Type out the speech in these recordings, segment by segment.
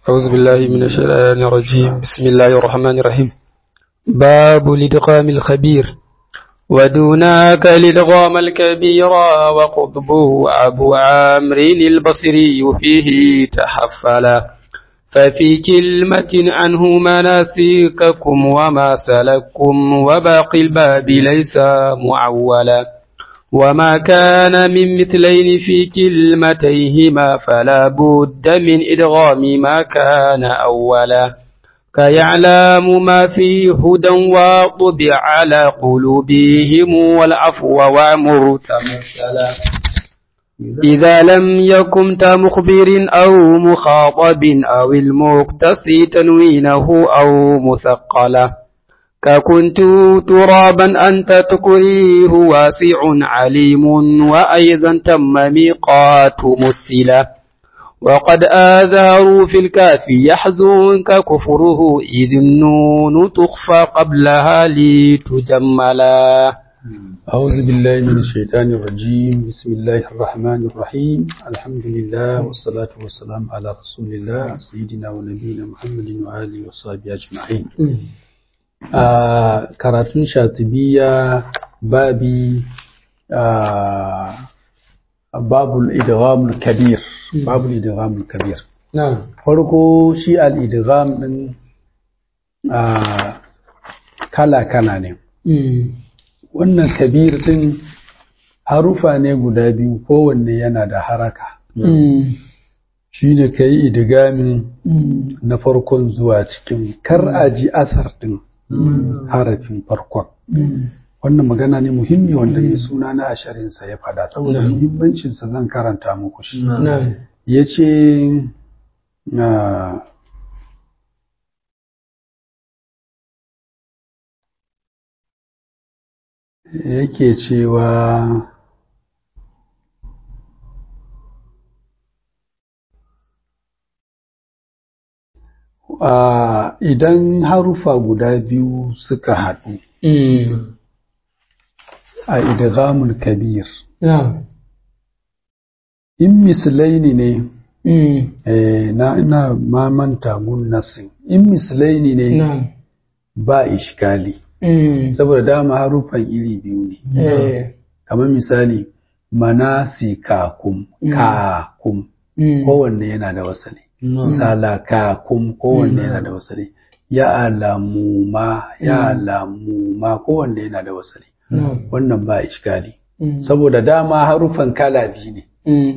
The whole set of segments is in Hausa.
أعوذ بالله من الشيطان الرجيم بسم الله الرحمن الرحيم باب الإدغام الخبير ودوناك الإدغام الكبير وقطبه أبو عامر البصري فيه تحفلا ففي كلمة عنه مناسككم وما سلككم وباقي الباب ليس معولا وما كان من مثلين في كلمتيهما فلا بد من إدغام ما كان أولا كيعلم ما في هدى وطبع على قلوبهم والعفو وامر تمثلا إذا لم يكن تمخبر أو مخاطب أو المقتصي تنوينه أو مثقلا ككنت ترابا أنت تكريه واسع عليم وأيضا تم ميقات مثلا وقد آذاروا في الكافي يحزنك كفره إذ النون تخفى قبلها لتجملا أعوذ بالله من الشيطان الرجيم بسم الله الرحمن الرحيم الحمد لله والصلاة والسلام على رسول الله سيدنا ونبينا محمد وآله وصحبه أجمعين آه كراتون شاطبية بابي آه باب الإدغام الكبير باب الإدغام الكبير نعم farko shi al'idgham ɗin kala-kala ne wannan kabir ɗin harufa ne guda biyu kowanne yana da haraka shi ne ka yi idigamin na farkon zuwa cikin kar a ji asar ɗin harafin farkon wannan magana ne muhimmi wanda mai suna na asharinsa ya fada saboda muhimmancinsa zan karanta muku shi ya ce yake cewa idan harufa guda biyu suka haɗu a idghamul kabir in mislaini ne na ina mamanta gun nasin in mislaini ne ba ishkali saboda dama harufan iri biyu ne kamar misali manasikakum kakum kowanne yana da wasali salakakum kowanne yana da wasali ya alamu ma ya alamu ma kowanne yana da wasali wannan ba ishkali saboda dama harufan kala biyu ne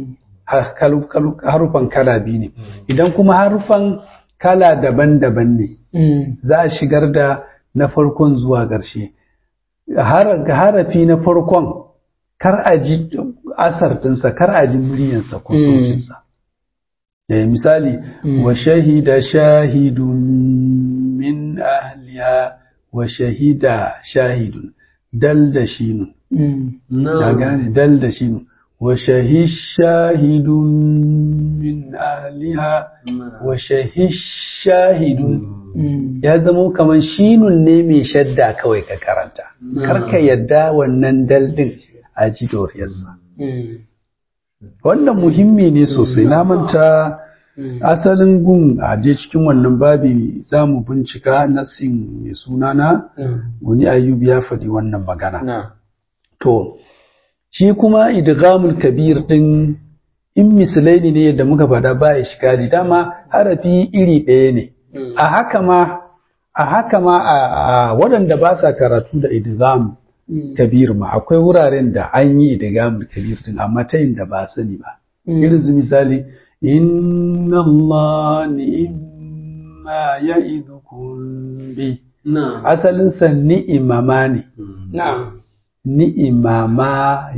harufan kala biyu ne idan kuma harufan kala daban-daban ne za a shigar da na farkon zuwa ƙarshe harafi na farkon kar a ji asar ɗinsa kar a ji muryansa ko sautinsa misali wa shahida shahidun min ahliya wa shahida shahidun dal da shinun ya gane dal da shinun wa shahish shahidun min ahliha wa shahish shahidun ya zamo kamar shinun ne mai shadda kawai ka karanta karka yadda wannan daldin a ji doriyarsa wannan muhimmi ne sosai na manta asalin gun a je cikin wannan babi za mu bincika nasin mai sunana guni ayyub ya faɗi wannan magana to shi kuma idghamul kabir din in mislaini ne yadda muka faɗa ba ishkali dama harafi iri ɗaya ne a haka ma a haka ma a waɗanda ba sa karatu da idgham kabir ma akwai wuraren da an yi idgham kabir din amma ta yin da ba sani ba irin su misali inna Allah ni'ma ya'idukum bi asalin sa ni'imama ne ni'imama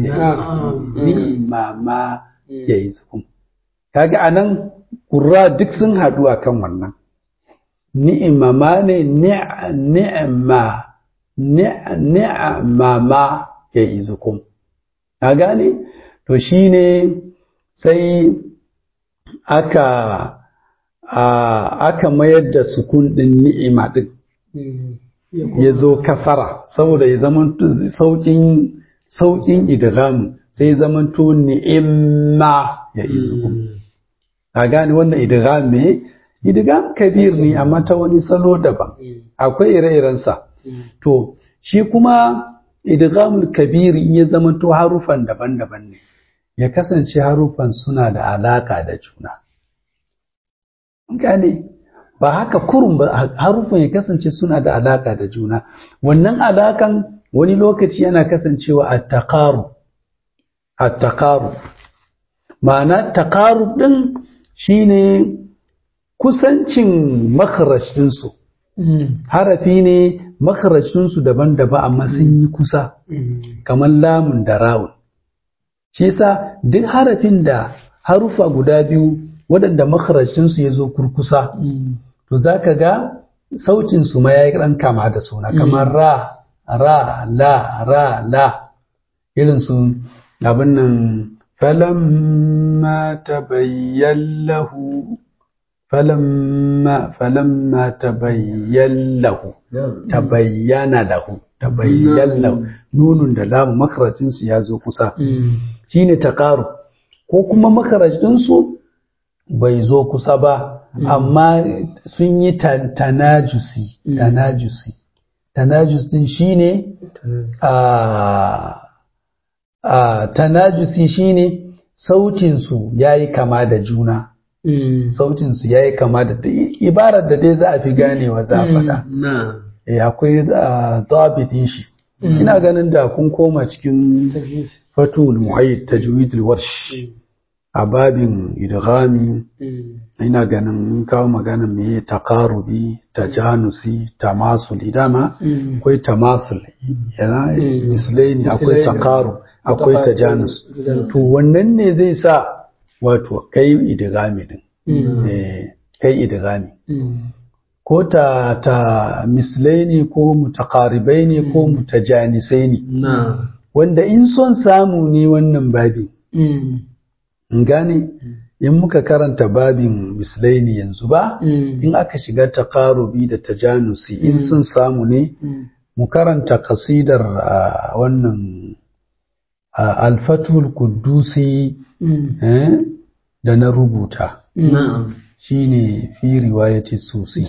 ni'imama ya'idukum kaga anan qurra duk sun haɗu akan wannan ni'imama ne ni'ma ni'mama ya izukum ka gane to shine sai aka aka mayar da sukun din ni'ima din ya zo kasara saboda ya zama saukin saukin idgham sai ya zama to ni'imma ya izukum ka gane wannan idgham me idgham kabir ne amma ta wani salo daban akwai ire-irensa to shi kuma idghamul kabir in ya zama to harufan daban-daban ne ya kasance harufan suna da alaka da juna gane ba haka kurun ba harufan ya kasance suna da alaka da juna wannan alakan wani lokaci yana kasancewa a taqarub a taqarub ma'ana taqarub din shine kusancin makharaj dinsu harafi ne makharaj dinsu daban-daban amma sun yi kusa kamar lamun da rawun shi yasa duk harafin da harufa guda biyu waɗanda makarashinsu ya zo kurkusa to za ka ga sautinsu ma ya yi ɗan kama da suna kamar ra ra la ra la irin su abin nan falamma tabayyan lahu falamma falamma tabayyan lahu tabayyana lahu tabayyan lahu nunun da lamu makarajinsu ya zo kusa shine taqarub ko kuma makarajinsu bai zo kusa ba amma sun yi tanajusi tanajusi tanajus din shine a a tanajusi shine sautin su yayi kama da juna sautin su yayi kama da ibarar da dai za a fi ganewa za a faɗa eh akwai zabitin shi ina ganin da kun koma cikin fatul muhayyid tajwidul warsh a babin idghami ina ganin kawo magana me taqarubi tajanusi tamasuli dama akwai tamasul yana mislaini akwai taqarub akwai tajanus to wannan ne zai sa wato kai idghami din kai idghami ko ta ta mislaini ko mutaqaribaini ko mutajanisaini wanda in son samu ne wannan babin gane in muka karanta babin mislaini yanzu ba in aka shiga taqarubi da tajanusi in sun samu ne mu karanta kasidar wannan alfatul kudusi da na rubuta shine fi riwayati susi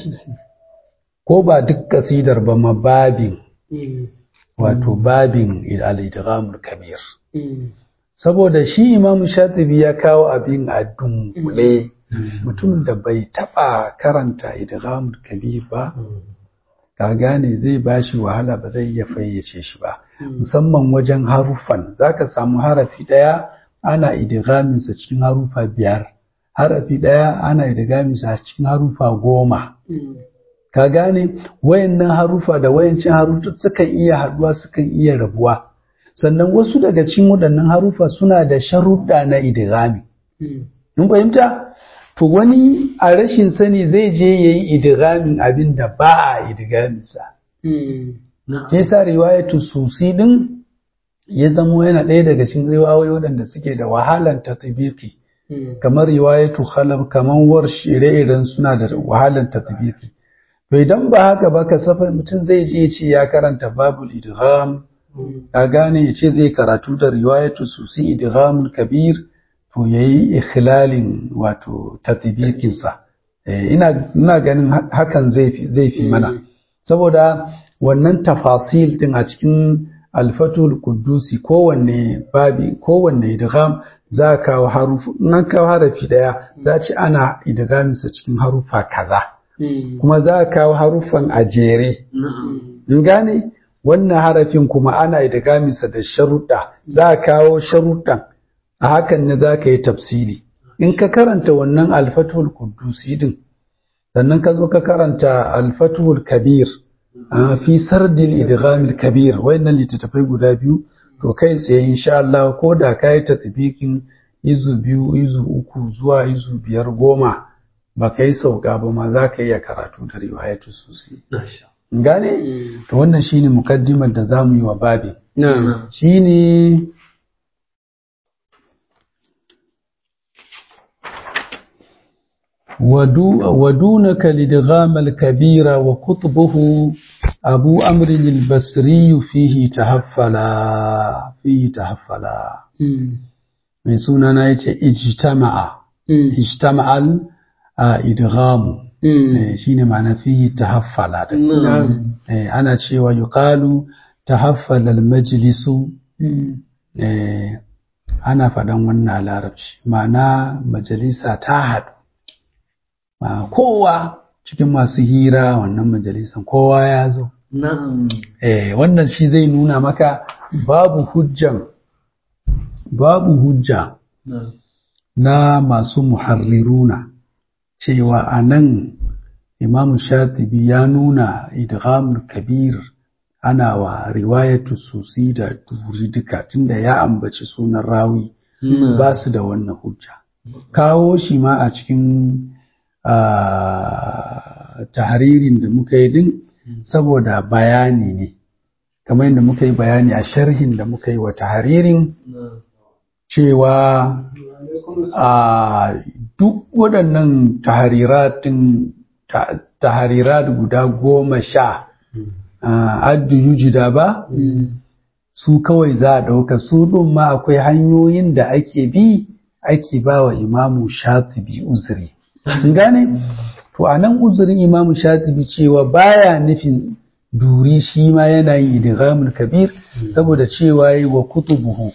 ko ba duk kasidar ba ma babin wato babin al-idghamul kabir saboda shi imamu shatibi ya kawo abin a dunkule mutum da bai taba karanta idghamul kabir ba ka gane zai bashi wahala ba zai iya fayyace shi ba musamman wajen haruffan zaka samu harafi daya ana idghaminsa cikin harufa biyar harafi daya ana idghaminsa cikin harufa goma ka gane wayannan harufa da wayancin harufa sukan iya haduwa sukan iya rabuwa sannan wasu daga cikin waɗannan harufa suna da sharuɗa na idghami in fahimta to wani a rashin sani zai je yayi idghamin abin da ba a idgamin sa sai sa riwayatu susi din ya zamo yana ɗaya daga cikin riwayoyi waɗanda suke da wahalan tatbiki kamar riwayatu khalaf kamar warsh ire-iren suna da wahalan tatbiki to idan ba haka ba ka safa mutum zai je ce ya karanta babul idgham ka gane ya ce zai karatu da riwayatu susi idghamul kabir to yayi ikhlalin wato tatbikin sa ina ina ganin hakan zai fi zai fi mana saboda wannan tafasil din a cikin alfatul qudusi kowanne babi kowanne idgham za kawo harufu nan kawo harafi daya za ci ana idgamin sa cikin harufa kaza kuma za kawo harufan a jere in gane wannan harafin kuma ana idgaminsa da sharuɗa za a kawo sharuɗan a hakan ne za ka yi tafsiri in ka karanta wannan alfatul kudusi din sannan ka zo ka karanta alfatul kabir a fi sardil idghamil kabir wayannan littattafai guda biyu to kai tsaye insha Allah ko da ka yi tatbikin izu biyu izu uku zuwa izu biyar goma ba ka yi sauka ba ma za ka iya karatu da riwayatu sosai gane to wannan shine mukaddimar da zamu yi wa babi shine ودونك لدغام الكبير وقطبه أبو أمر البصري فيه تهفلا فيه تهفلا من سنة اجتمع اجتمع a idghamu eh, shine ma'ana fihi tahaffala din نعم eh, ana cewa yuqalu tahaffala al-majlisu eh, ana faɗan wannan a larabci ma'ana majalisa ta haɗu Ma kowa cikin masu hira wannan majalisan kowa ya zo نعم eh, wannan shi zai nuna maka babu hujjan babu hujja نعم na masu muharriruna cewa a nan imamu shatibi ya nuna idghamul kabir ana wa riwayatu susi da duri duka tunda ya ambaci sunan rawi ba su da wannan hujja kawo shi ma a cikin ah, tahririn da muka yi din saboda bayani ne kamar yadda muka yi bayani a sharhin da muka yi wa tahririn cewa a duk waɗannan tahariratin ta- taharirat guda goma sha ah, addu yujida ba su kawai za a ɗauka su ɗin ma akwai hanyoyin da ake bi ake ba wa imamu shatibi uzuri Kin gane to a nan uzurin imamu shatibi cewa baya nufin duri shi ma yana yin idghamul kabir saboda cewa yi wa kutubuhu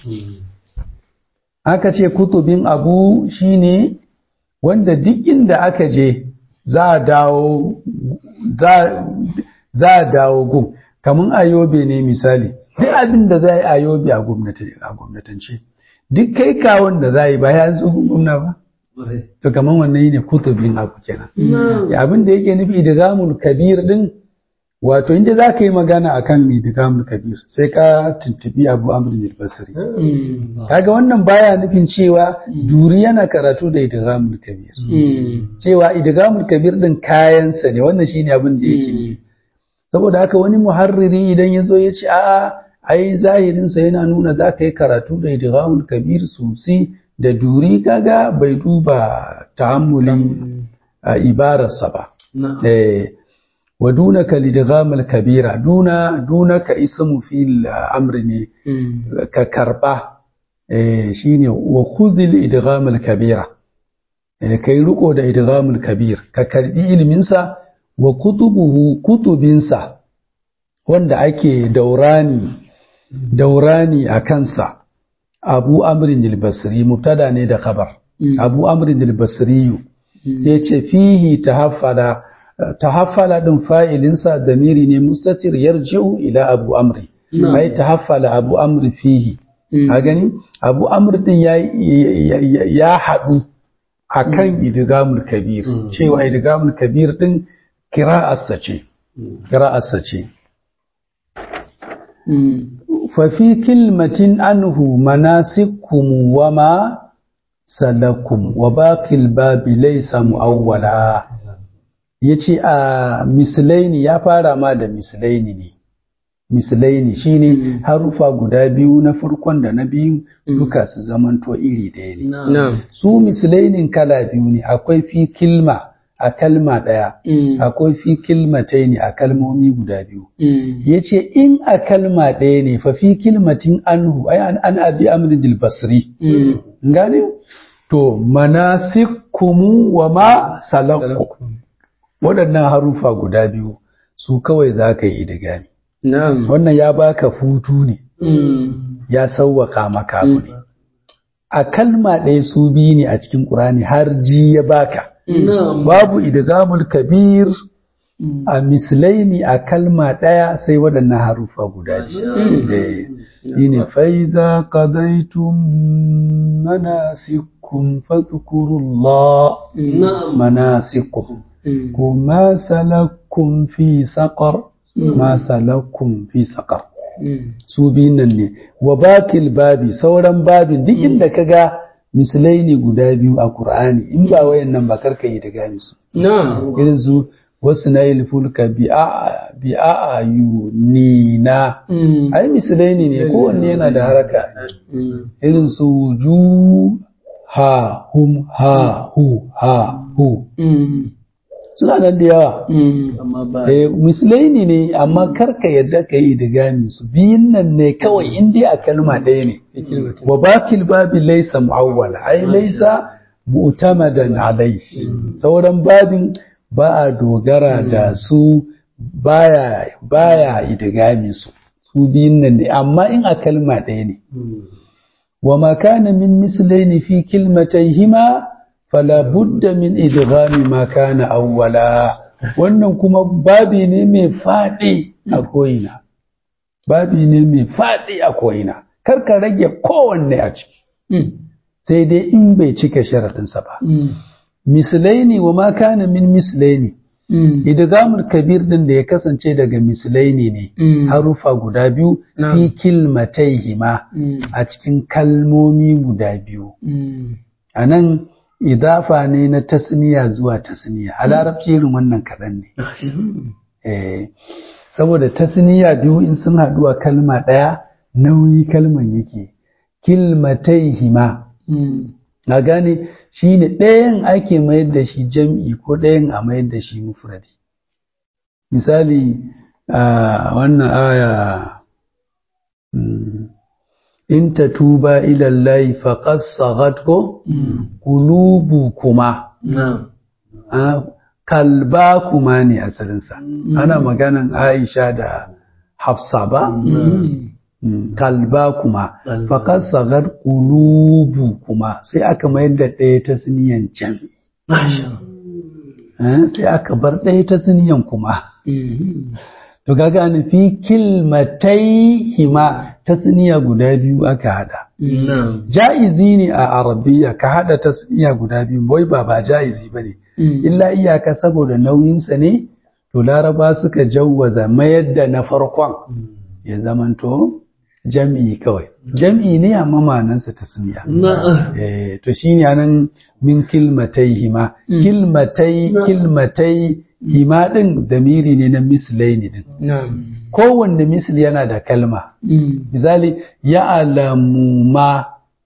aka ce kutubin abu shine wanda duk inda aka je za a dawo za za a dawo gun kamar ayobe ne misali duk abin da za a yi ayobe a gwamnati a gwamnatance duk kai kawon da za a yi ba ya zo gwamna ba to kamar wannan ne kutubin abu kenan Ya abin da yake nufi idgamul kabir din wato inda za ka yi magana akan idgamul kabir sai ka tuntubi abu amr al-basri kaga wannan baya nufin cewa duri yana karatu da idgamul kabir cewa idgamul kabir din kayansa ne wannan shine abin da yake nufi saboda haka wani muharriri idan ya zo ya ce a'a ai zahirinsa yana nuna za ka yi karatu da idgamul kabir sosai da duri kaga bai duba ta'ammulin a ibararsa ba eh wa dunaka lidghamal kabira duna dunaka ismu fil amri ne ka karba eh shine wa khudhil idghamal kabira eh kai riko da idghamul kabir ka karbi ilimin sa wa kutubuhu kutubinsa wanda ake daurani daurani a kansa abu amrin al-basri mubtada ne da khabar abu amrin al-basri sai ce fihi tahaffala tahaffala din fa'ilinsa damiri ne mustatir yarji'u ila abu amri ai tahaffala abu amri fihi ka gani abu amri din ya ya haɗu akan idgamul kabir cewa idgamul kabir din kira'arsa ce kira'arsa ce ففي كلمة عنه مناسككم وما سلكم وباقي الباب ليس مؤولا yace a mislaini ya fara ma da mislaini ne mislaini shine harufa guda biyu na farkon da na biyu duka su zamanto iri ɗaya ne su mislainin kala biyu ne akwai fi kilma a kalma ɗaya akwai fi kilmatai ne a kalmomi guda biyu ya ce in a kalma ɗaya ne fa fi kilmatin anhu ai an abi amrin basri gane to manasikumu wa ma salakum waɗannan harufa guda biyu su kawai za ka yi idigami wannan ya baka hutu ne ya sauwaka maka abu ne a kalma ɗaya su biyu ne a cikin ƙurani har ji ya baka babu idgamul kabir a mislaini a kalma ɗaya sai waɗannan harufa guda biyu shine faiza qadaytum manasikum fadhkurullah manasikum kuma salakum fi saqar ma salakum fi saqar su biyun nan ne wa bakil babi sauran babin duk inda kaga misalai ne guda biyu a Kur'ani in ba wayan nan ba karka yi da gami su. Irin su wasu na yi fulka bi a yu ni na. Ai misalai ne ne kowanne yana da haraka. Irin su ju ha hum ha hu ha hu. Suna nan da yawa. Misalai ne ne amma karka yadda ka yi da gami su biyun nan ne kawai in dai a kalma ɗaya ne. wa bakil babi laisa mu'awwala ai laisa mu'tamadan alaihi sauran babin ba a dogara da su baya baya idgami su su biyun nan ne amma in a kalma ɗaya ne wa ma kana min mislaini fi kilmatayhima fala budda min idghami ma kana awwala wannan kuma babi ne mai faɗi a ko'ina babi ne mai faɗi a ko'ina kar ka rage kowanne a ciki sai dai in bai cika sharaɗinsa ba mislaini wa ma kana min mislaini idgamul kabir din da ya kasance daga mislaini ne harufa guda biyu fi kilmataihima a cikin kalmomi guda biyu a nan idafa ne na tasniya zuwa tasniya a larabci irin wannan kaɗan ne saboda tasniya biyu in sun haɗu a kalma ɗaya nauyi kalman yake kilmataihima na gane shi ne ɗayan ake mayar da shi jam'i ko ɗayan a mayar da shi mufradi misali a wannan aya in ta tuba ilallahi faƙas sagat ko kulubu kuma kalba kuma ne asalinsa ana maganan aisha da hafsa ba kalba kuma faƙar sagar ƙulubu kuma sai aka mayar da ɗaya ta siniyan can sai aka bar ɗaya ta siniyan kuma to gaga an fi kilmatai hima ta siniya guda biyu aka hada ja'izi ne a arabiya ka hada ta siniya guda biyu wai ba ba ja'izi ba ne illa iyaka saboda nauyinsa ne to laraba suka jawwaza mayar da na farkon ya zamanto jam'i kawai jam'i ne amma ma'anansa ta sumiya eh to shine anan min kilmatai hima kilmatai kilmatai hima din damiri ne na mislaini din kowanne misli yana da kalma misali ya alamu ma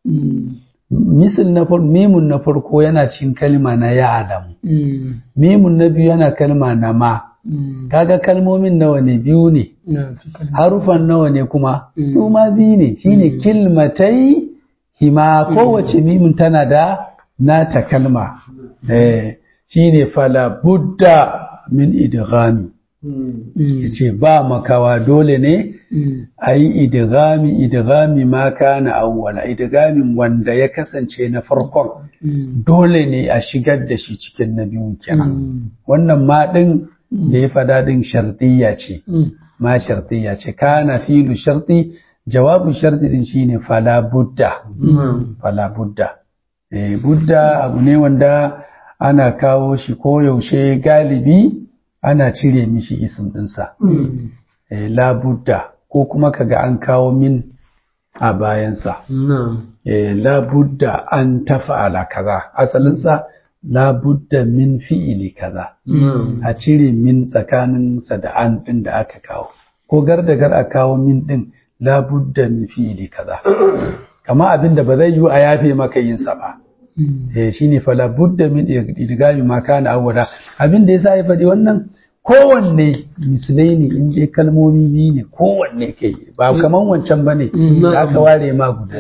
misal na farko mimun na farko yana cikin kalma na ya alamu mimun na biyu yana kalma na ma kaga kalmomin nawa ne biyu ne harufan nawa ne kuma su ma biyu ne shine kilmatai hima kowace mimun tana da nata kalma eh shine fala budda min idghami yace ba makawa dole ne a yi idghami idghami ma kana awwala idgamin wanda ya kasance na farkon dole ne a shigar da shi cikin na biyun kenan wannan ma din da ya fada din shartiyya ce ma shartiyya ce kana filu sharti jawabu sharti din shine fala budda fala budda eh budda abu ne wanda ana kawo shi koyaushe galibi ana cire mishi isim dinsa eh la budda ko kuma kaga an kawo min a bayansa eh la budda an tafa'ala kaza asalinsa la budda min fi'ili kaza a cire min tsakaninsa da an ɗin da aka kawo ko gar da gar a kawo min ɗin la budda min fi'ili kaza kama abin da ba zai yi a yafe maka yin sa ba eh shine fa la budda min idgami ma kana awwala abin da yasa ya faɗi wannan kowanne misalai ne in dai kalmomi biyu ne kowanne kai ba kaman wancan bane da aka ware ma guda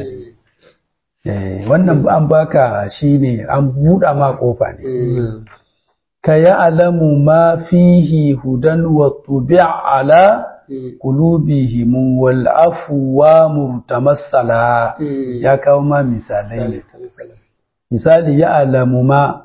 biyu wannan an baka shi ne an buɗa ma ƙofa ne ka yi alamu ma fihi hudan wa tubi ala qulubihim wal afwa murtamassala ya kawo ma misalai ne misali ya alamu ma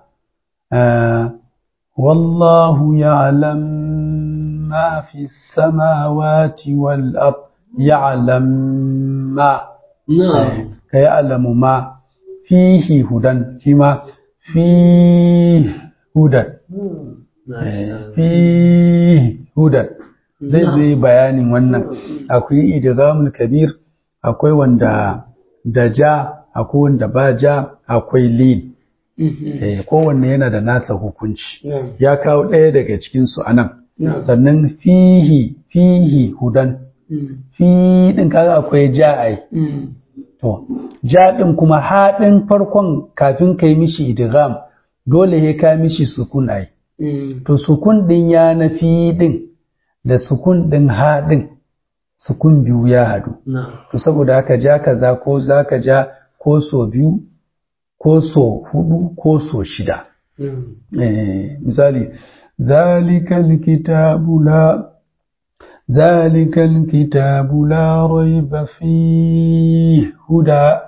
wallahu ya'lam ma fi samawati wal ard ya'lam ma ka yi alamu ma fihi hudan shi ma fi hudan fi hudan zai zai bayanin wannan akwai idgamul kabir akwai wanda da ja akwai wanda ba ja akwai lin kowanne yana da nasa hukunci ya kawo ɗaya daga cikinsu a nan sannan fihi fihi hudan fi ɗin kaga akwai ja'ai To, jaɗin kuma haɗin farkon kafin ka yi mishi idgham dole ya ka mishi sukun ai. To, sukun ɗin ya na fi ɗin da sukun ɗin haɗin sukun biyu ya haɗu. To, saboda haka ja kaza ko za ka ja ko so biyu ko so hudu ko so shida Eh, misali zalikal kitabu la zalikal kitabu la raiba fi huda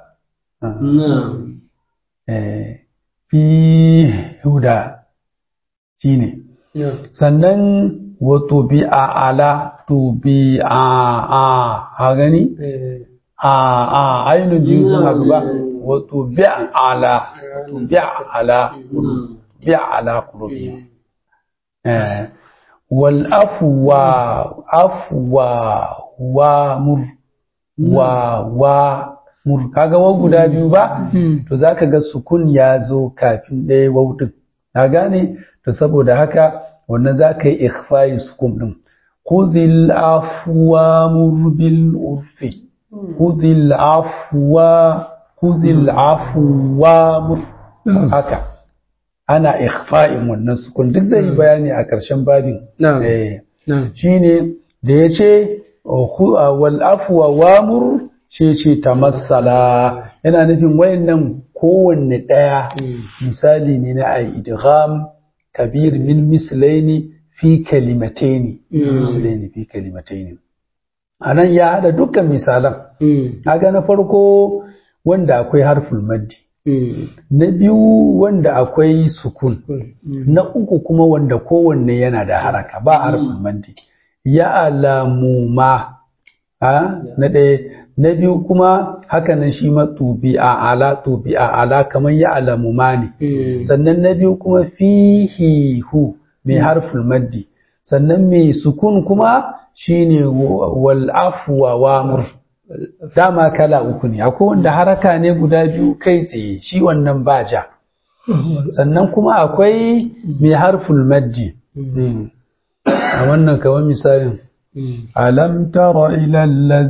eh, fi huda shine sannan wa tubi'a ala tubi'a a a gani a a ainihin biyu sun haɗu ba wa tubi'a ala tubi'a ala tubi'a ala qulubihim eh wal afwa afwa wa mur wa wa mur kaga wa guda biyu ba to zaka ga sukun ya zo kafin ɗaya wautin ka gane to saboda haka wannan zaka yi ikhfa'i sukun din khudhil afwa mur bil urfi khudhil afwa khudhil afwa mur haka ana ikhfa'in wannan sukun duk zai yi bayani a ƙarshen babin Na'am. eh Na'am. shine da ya ce wal afwa wamur shi ce tamassala yana nufin wayannan kowanne ɗaya misali ne na ai idgham kabir min mislaini fi kalimataini mislaini fi kalimataini anan ya hada dukkan misalan kaga na farko wanda akwai harful maddi na biyu wanda akwai sukun na uku kuma wanda kowanne yana da haraka ba harfin maddi ya alamu ma ha na ɗaya na biyu kuma hakanan shi ma tubi a ala tubi a ala kamar ya alamu ma ne sannan na biyu kuma fihi hu mai harfin maddi sannan mai sukun kuma shine wal afwa wamur dama kala uku ne akwai wanda haraka ne guda biyu kai tsaye shi wannan ba ja sannan kuma akwai mai harful maddi a wannan kawai misalin alam tara ila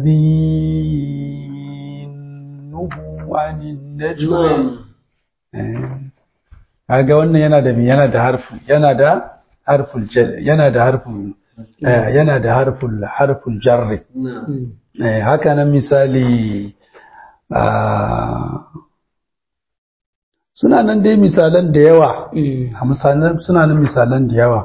allazi nuhu anin najwa kaga wannan yana da yana da harfu yana da harful yana da harful yana da harful harful jarri haka nan misali suna nan dai misalan da yawa a misalan suna nan misalan da yawa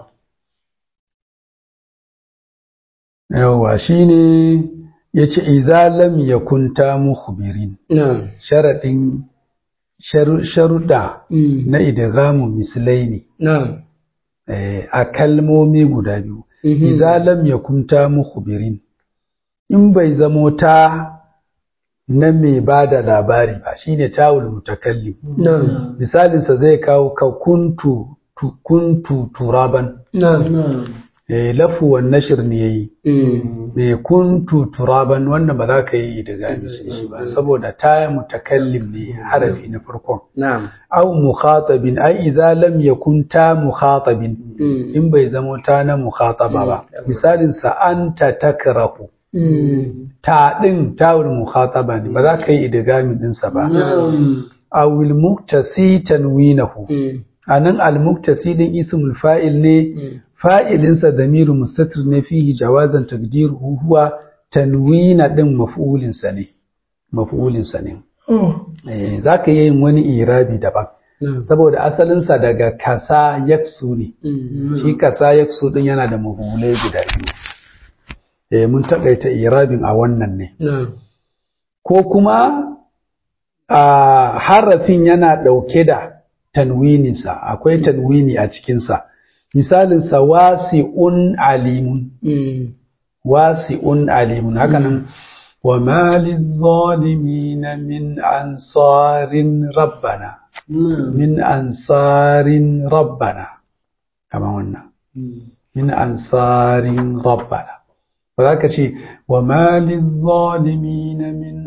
yawa shine yace idza lam yakun ta mukhbirin sharadin sharuda na idgamu mislaini a kalmomi guda biyu idza lam yakun ta mukhbirin in bai zamo ta na mai ba da labari ba shine tawul mutakallim misalinsa zai kawo ka kuntu kuntu turaban eh lafu wan nashr ne yayi eh kuntu turaban wannan ba za ka yi daga shi ba saboda ta mutakallim ne harafi na farkon na'am aw mukhatabin ai idza lam yakun ta mukhatabin in bai zamo ta na mukhataba ba misalin sa anta takrahu ta ɗin tawul mukhataba ne ba za ka yi idgami ɗinsa ba awil muktasi tanwinahu anan al muktasi din ismul fa'il ne fa'ilinsa damiru mustatir ne fihi jawazan taqdiruhu huwa tanwina din maf'ulin sa ne maf'ulin sa ne eh zaka yi wani irabi daban saboda asalinsa daga kasa yaksu ne shi kasa yaksu din yana da maf'ulai guda biyu eh mun takaita irabin a wannan ne ko kuma a harafin yana ɗauke da tanwininsa akwai tanwini a cikinsa misalinsa wasi'un alimun wasi'un alimun hakanan wa malin zalimina min ansarin rabbana min ansarin rabbana kama wannan min ansarin rabbana ba za ka ce wa malin zalimina min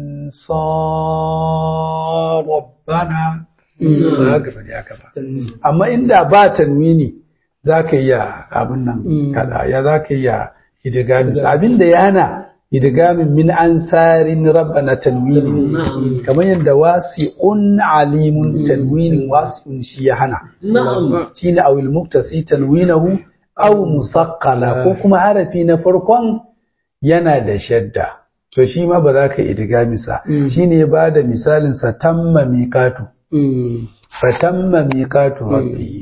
ansar rabbana ba za ka faɗi haka ba amma inda ba tanwini za ka iya abin nan kada ya za ka iya idigamin abin da yana idigamin min ansarin rabbana tanwini kamar yadda wasi'un alimun tanwinin wasi'un shi ya hana shi ne awil muktasi tanwinahu aw musaqqala ko kuma harafi na farkon yana da shadda to shi ma ba za ka idgami sa shine ba da misalin sa tamma miqatu fatamma miqatu rabbi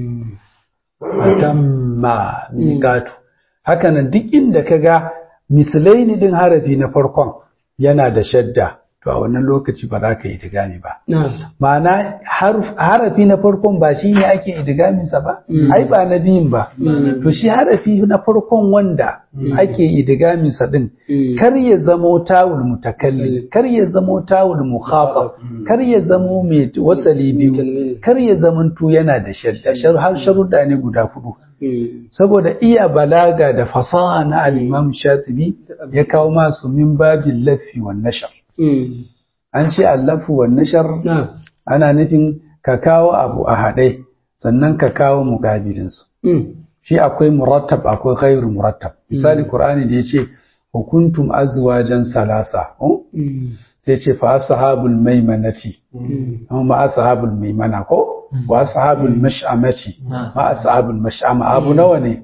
fatamma miqatu haka nan duk inda kaga mislaini din harafi na farkon yana da shadda to a wannan lokaci ba za ka yi idigami ba ma'ana harafi na farkon ba shi ne ake idigaminsa ba ai ba na biyun ba to shi harafi na farkon wanda ake idigaminsa din kar ya zamo tawul mutakallim kar ya zamo tawul mukhatab kar ya zamo mai wasali biyu kar ya zamanto yana da shadda har sharuɗa ne guda hudu saboda iya balaga da fasaha na al-imam shatibi ya kawo masu min babin lafi wa nashar an ce allafu wa nashar ana nufin ka kawo abu a haɗe sannan ka kawo muƙabilinsu shi akwai murattab akwai ghairu murattab misali qur'ani da yace hukuntum azwajan salasa sai ce fa ashabul maimanati ma ashabul maimana ko wa ashabul mash'amati ma ashabul mash'ama abu nawa ne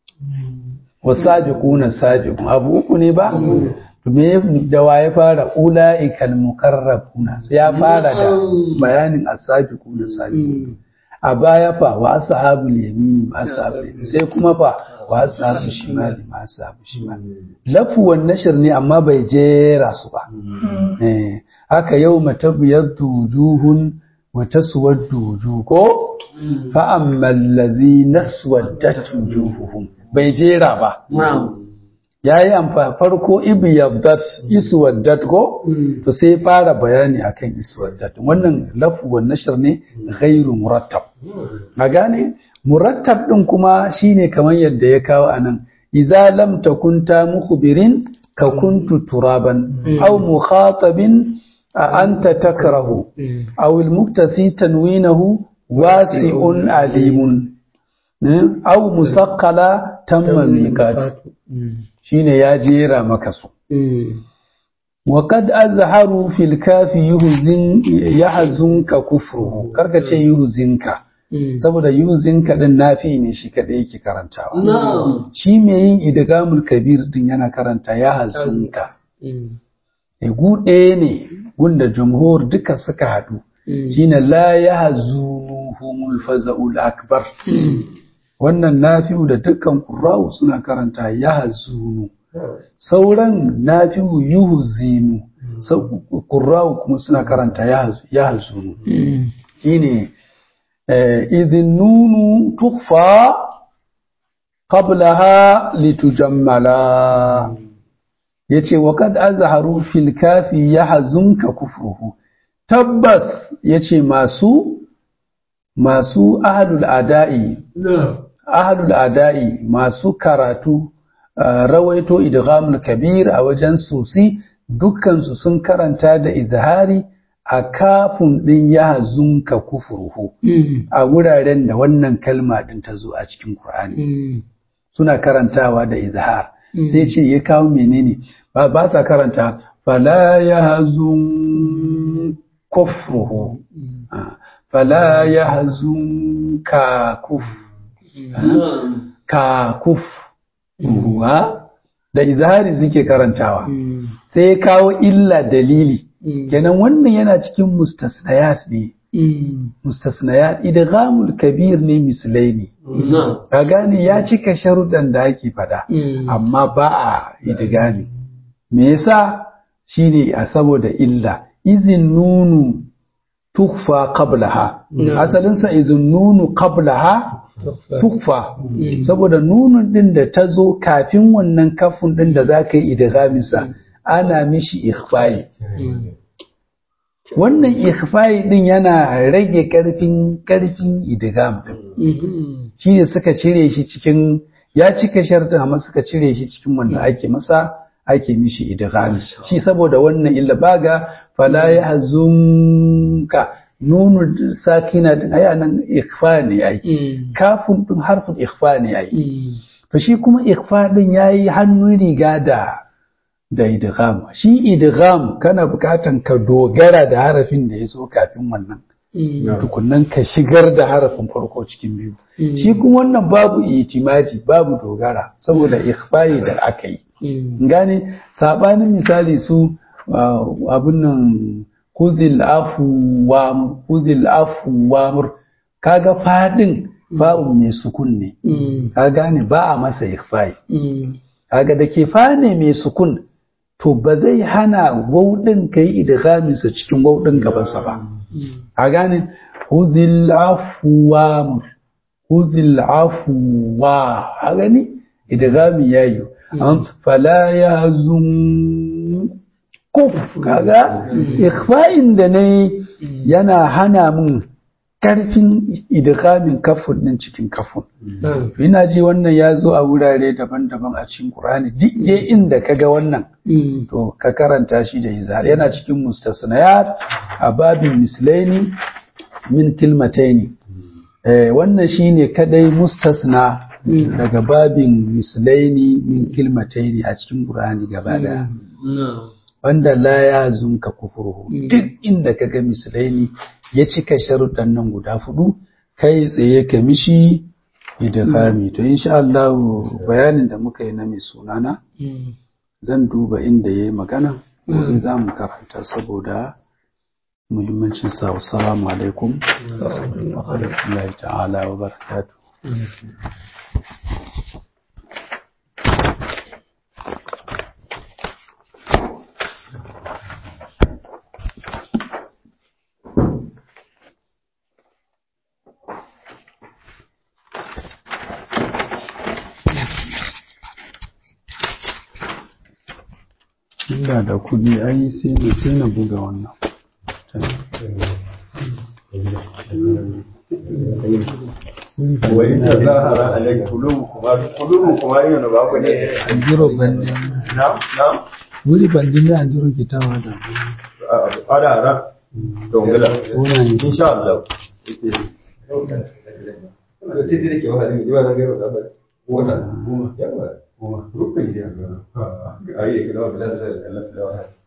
wasabiquna sabiqun abu uku ne ba me da wa ya fara ula'ikal mukarrabuna sai ya fara da bayanin as-sabiquna sabiqun a baya fa wa ashabul yamin ma ashabul yamin sai kuma fa wa ashabul shimali ma ashabul shimali lafu wan nashr ne amma bai jera su ba eh haka yau matabyaddu wujuhun wa taswaddu wujuh ko fa ammal ladhina swaddat wujuhuhum bai jera ba ya yi amfani farko ibi yabdat iswaddat ko to sai fara bayani akan iswaddat wannan lafu wa nashar ne ghairu murattab a gane murattab din kuma shine kamar yadda ya kawo anan idza lam takun ta mukhbirin ka kuntu turaban aw mukhatabin anta takrahu aw al muktasi tanwinahu wasi'un alimun aw musaqqala tamma miqat shine ya jera maka su wa kad azharu fil kafi yuhzin yahzunka kufruhu karka ce yuhzinka saboda yuhzinka din nafi ne shi kadai yake karantawa shi me yin idgamul kabir din yana karanta yahzunka e gude ne wanda jumhur duka suka hadu shine la yahzunuhumul faza'ul akbar wannan nafi'u da dukkan ƙura'u suna karanta ya hazunu sauran nafi'u yuhu zinu ƙura'u kuma suna karanta ya hazunu shine idin nunu tukfa qablaha litujammala yace wa kad azharu fil kafi yahzunka kufruhu tabbas yace masu masu ahlul ada'i ahlul ada'i masu karatu rawaito idghamul kabir a wajen susi dukkansu sun karanta da izhari a kafin din ya zunka kufurhu a wuraren da wannan kalma din ta zo a cikin Qur'ani suna karantawa da izhar sai ce ya kawo menene ba ba sa karanta fala yahzun kufruhu fala yahzunka kuf ka kuf ruwa da izhari suke karantawa sai ya kawo illa dalili kenan wannan yana cikin mustasnayat ne mustasnayat idghamul kabir ne mislaini ka gane ya cika sharuɗan da ake fada amma ba a idgami me yasa shine a saboda illa izin nunu tukfa qablaha asalinsa izin nunu qablaha tukfa saboda nunun din da ta zo kafin wannan kafin din da za ka yi idgaminsa ana mishi ikhfa'i wannan ikhfa'i din yana rage karfin karfin idgam din shi ne suka cire shi cikin ya cika sharɗin amma suka cire shi cikin wanda ake masa ake mishi idghami shi saboda wannan illa baga fala yahzunka nunu sakina din aya nan ikhfa ne ai kafin din harfin ikhfa ne ai to shi kuma ikhfa din yayi hannun riga da da idgham shi idgham kana bukatan ka dogara da harafin da ya zo kafin wannan tukunnan ka shigar da harafin farko cikin biyu shi kuma wannan babu itimadi babu dogara saboda ikhfa'i da aka yi gane sabanin misali su abun nan khuzil afu wamur khuzil afu wamur kaga fadin ba'un mai sukun ne ka gane ba a masa ikhfai kaga da ke fa ne mai sukun to ba zai hana wauɗin kai idghamin sa cikin wauɗin gabansa ba ka gane khuzil afu wamur khuzil afu wa a gani idghami yayi fala yazum kuf kaga ikhfa'in da ne yana hana min karfin idghamin kafun din cikin kafun ina ji wannan ya zo a wurare daban-daban a cikin Qur'ani duk dai inda kaga wannan to ka karanta shi da izhar yana cikin mustasnayat a babin mislaini min kilmataini eh wannan shine kadai mustasna daga babin mislaini min kilmataini a cikin Qur'ani gaba daya wanda la ya zunka kufurhu duk inda kaga mislaini ya cika sharuɗan nan guda fudu kai tsaye ka mishi idghami to insha Allah bayanin da muka yi na mai sunana zan duba inda yayi magana gobe za mu karanta saboda muhimmancin sa assalamu alaikum wa rahmatullahi ta'ala wa barakatuh Inda da kuɗi ai sai na sai na buga wannan. وإن ظهر عليك قلوبكما قلوبكما يون باكو ne Anjiro bandi. na'am na'am Wuri bandi ne anjiro kitawa da. ada ara to ngala Ona ne. insha Allah Titi da ke wahalin jiwa na gero da bari. Wata, goma, yawa, goma, rukun gidan gero. Ayi, kana wa bilal da Allah da wahala.